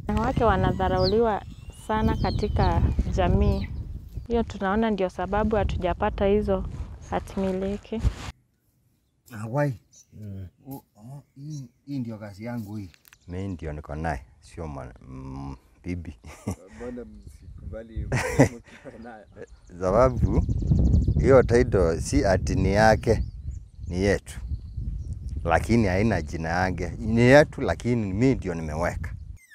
Wanawake wanadharauliwa sana katika jamii. Hiyo tunaona ndio sababu hatujapata hizo hatimiliki. Awai. Oh, oh, hii, hii ndio kazi yangu hii. Mi ndio niko naye, sio mwana- mm, bibi Mbona msikubali mkiwa nayo? sababu hiyo title si ati ni yake, ni yetu, lakini haina jina yake. Ni yetu, lakini mi ndio nimeweka.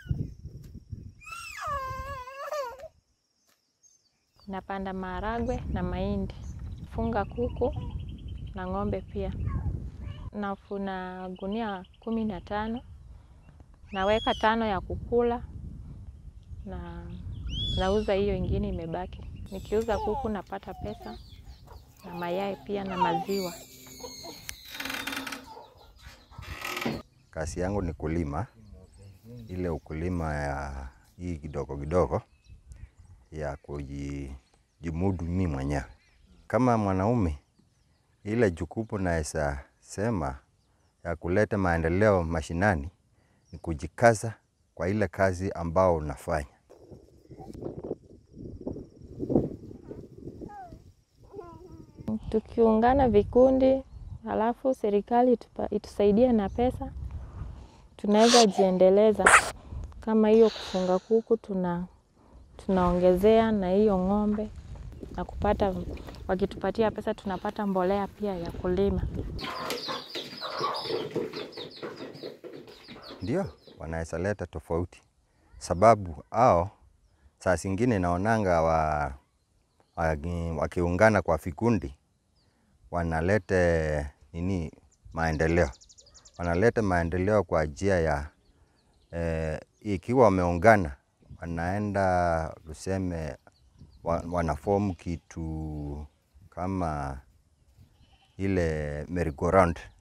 Napanda maharagwe na mahindi, funga kuku na ng'ombe pia. Nafuna gunia kumi na tano, naweka tano ya kukula na nauza hiyo ingine imebaki. Nikiuza kuku napata pesa na mayai pia na maziwa. Kazi yangu ni kulima, ile ukulima ya hii kidogo kidogo ya kujimudu mimi mwenyewe. Kama mwanaume, ile jukumu naweza sema ya kuleta maendeleo mashinani ni kujikaza kwa ile kazi ambao unafanya. Tukiungana vikundi, halafu serikali itupa- itusaidie na pesa, tunaweza jiendeleza. Kama hiyo kufunga kuku tuna tunaongezea na hiyo ng'ombe na kupata, wakitupatia pesa tunapata mbolea pia ya kulima. Ndio wanaweza leta tofauti, sababu ao saa zingine naonanga wa, waki- wakiungana kwa vikundi wanalete nini maendeleo, wanaleta maendeleo kwa njia ya eh, ikiwa wameungana wanaenda tuseme wa, wanafomu kitu kama ile merry-go-round